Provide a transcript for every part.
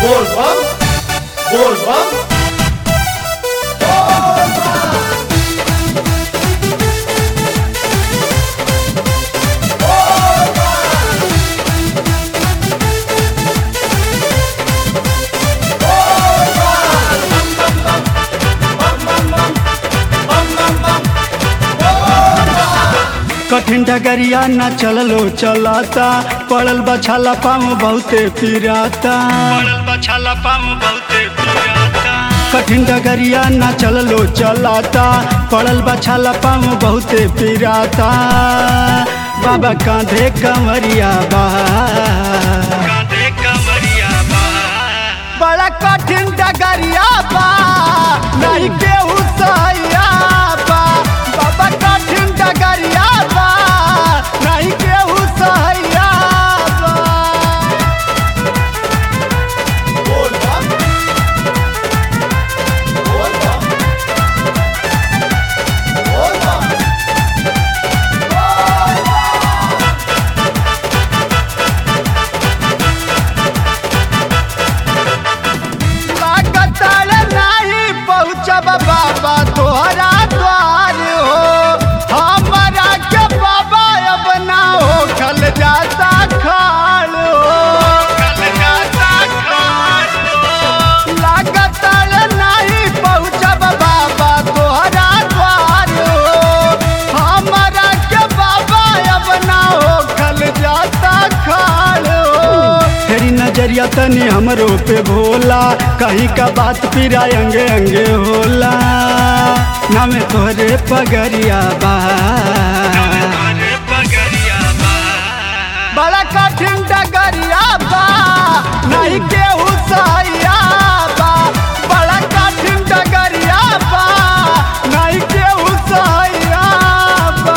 बोलबम बोलबम कठिन डगरिया न चललो चलाता पड़ल बछाला पाम बहुते पिराता पड़ल बछाला पाम बहुते पिराता कठिन डगरिया न चललो चलाता पड़ल बछाला पाम बहुते पिराता बाबा कांधे कमरिया बा कांधे कमरिया बा बड़ा कठिन डगरिया बा नहीं केहू सहिया बा बाबा कठिन डगरिया बा नहीं केहू सहिया बा बोलबम बोलबम बोलबम लागतल नहीं पहुँचब बाबा तोहरा द्वार हो हमारा के बाबा अब ना हो कल जाता खाल हो कल जाता खाल हो लागतल नहीं पहुँचब बाबा तोहरा द्वार हो हमारा के बाबा अब ना हो कल जाता खाल हो तेरी नजरिया तनी हमरो पे भोला कहीं का बात पिरा अंगे अंगे होला नाम तोहरे पगरिया बा बड़ा कठिन डगरिया बा नहीं केहू सहिया बा बड़ा कठिन डगरिया बा नहीं केहू सहिया बा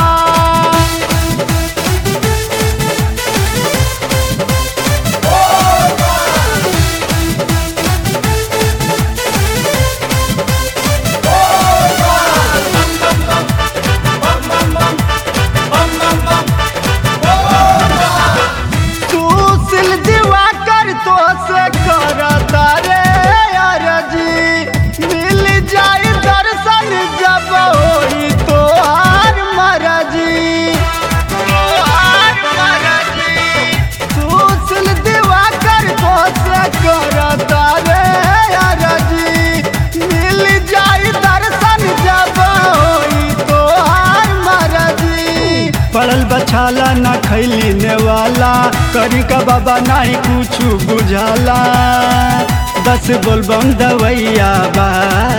तू सिल दीवा कर तो से करता रे अरजी मिल जाई दर्शन जब होई तो हार मरजी तोहार मरजी तू सिल दीवा कर तो से करता रे अरजी मिल जाई दर्शन जब होई तो हार मरजी पड़ल बछाला ना खैली नेवाला करी का बाबा नहीं कुछ बुझाला दस बोलबम दवैया बा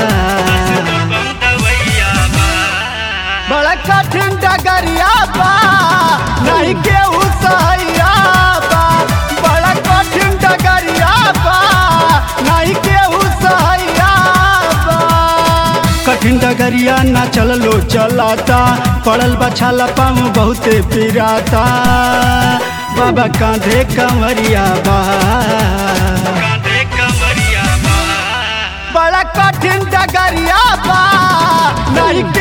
बड़ा कठिन डगरिया बा नहीं केहू सहिया बा बड़ा कठिन डगरिया बा नहीं केहू सहिया बा कठिन डगरिया ना चललो चलाता पड़ल बछाला पाम बहुते पिराता बाबा कांधे कमरिया बा बड़ा कठिन डगरिया बा नहीं